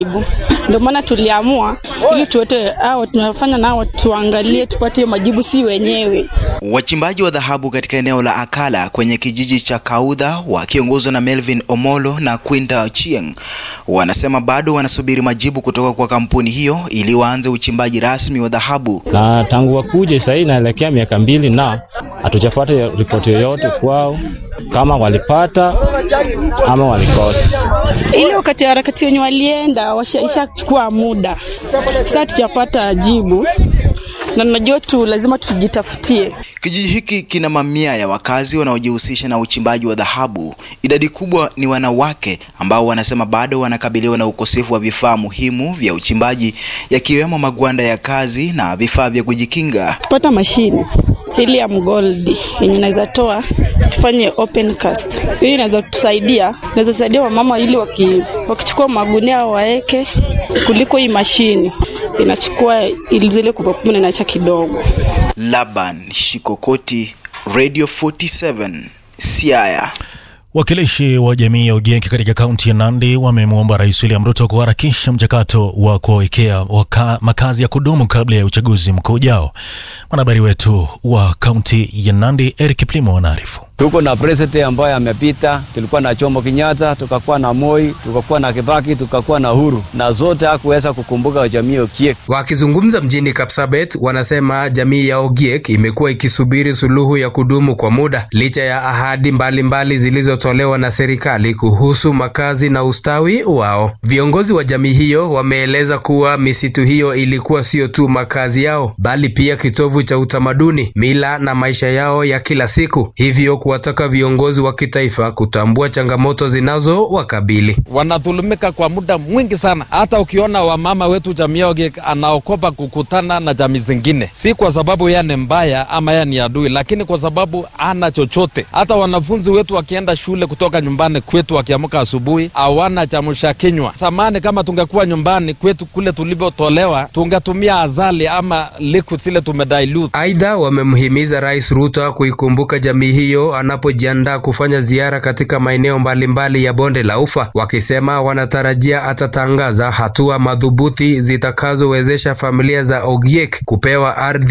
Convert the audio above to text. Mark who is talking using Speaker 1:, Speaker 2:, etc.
Speaker 1: Ndio maana tuliamua ili tuote hao tunafanya nao tuangalie tupate majibu si wenyewe.
Speaker 2: Wachimbaji wa dhahabu katika eneo la Akala kwenye kijiji cha Kaudha wakiongozwa na Melvin Omolo na Quinta Ochieng wanasema bado wanasubiri majibu kutoka kwa kampuni hiyo ili waanze uchimbaji rasmi wa dhahabu.
Speaker 3: Na tangu wakuje sasa hii inaelekea miaka mbili na hatujapata ripoti yoyote kwao kama walipata ama walikosa.
Speaker 1: Ile wakati harakati wenye walienda washaishachukua muda, sasa tujapata jibu na najua tu lazima tujitafutie.
Speaker 2: Kijiji hiki kina mamia ya wakazi wanaojihusisha na uchimbaji wa dhahabu. Idadi kubwa ni wanawake ambao wanasema bado wanakabiliwa na ukosefu wa vifaa muhimu vya uchimbaji yakiwemo magwanda ya kazi na vifaa vya kujikinga.
Speaker 1: Tupata mashine helium gold yenye inaweza toa tufanye open cast. Hii inaweza tusaidia, inaweza saidia wamama ili waki, wakichukua magunia waeke, kuliko hii mashini inachukua ili zile kubwa kubwa inaacha kidogo.
Speaker 2: Laban Shikokoti, Radio 47, Siaya.
Speaker 4: Wakilishi wa jamii ya Ogiek katika kaunti ya Nandi wamemwomba Rais William Ruto kuharakisha mchakato wa kuwawekea makazi ya kudumu kabla ya uchaguzi mkuu ujao. Mwanahabari wetu wa kaunti ya Nandi Eric Plimo anaarifu.
Speaker 5: Tuko na president ambaye amepita, tulikuwa na Jomo Kenyatta, tukakuwa na Moi, tukakuwa na Kibaki, tukakuwa na Uhuru, na zote hakuweza kukumbuka jamii ya Ogiek.
Speaker 6: Wakizungumza mjini Kapsabet, wanasema jamii ya Ogiek imekuwa ikisubiri suluhu ya kudumu kwa muda licha ya ahadi mbalimbali zilizotolewa na serikali kuhusu makazi na ustawi wao. Viongozi wa jamii hiyo wameeleza kuwa misitu hiyo ilikuwa sio tu makazi yao, bali pia kitovu cha utamaduni, mila na maisha yao ya kila siku, hivyo kuwataka viongozi wa kitaifa kutambua changamoto zinazowakabili.
Speaker 7: Wanadhulumika kwa muda mwingi sana. Hata ukiona wamama wetu jamii Ogiek anaokopa kukutana na jamii zingine, si kwa sababu yeye ni mbaya ama yeye ni adui, lakini kwa sababu ana chochote. Hata wanafunzi wetu wakienda shule kutoka nyumbani kwetu, wakiamka asubuhi hawana chamsha kinywa. Samani kama tungekuwa nyumbani kwetu kule tulivyotolewa, tungetumia azali ama liquid zile tumedilute.
Speaker 6: Aidha, wamemhimiza Rais Ruto kuikumbuka jamii hiyo anapojiandaa kufanya ziara katika maeneo mbalimbali ya bonde la Ufa, wakisema wanatarajia atatangaza hatua madhubuti zitakazowezesha familia za Ogiek kupewa ardhi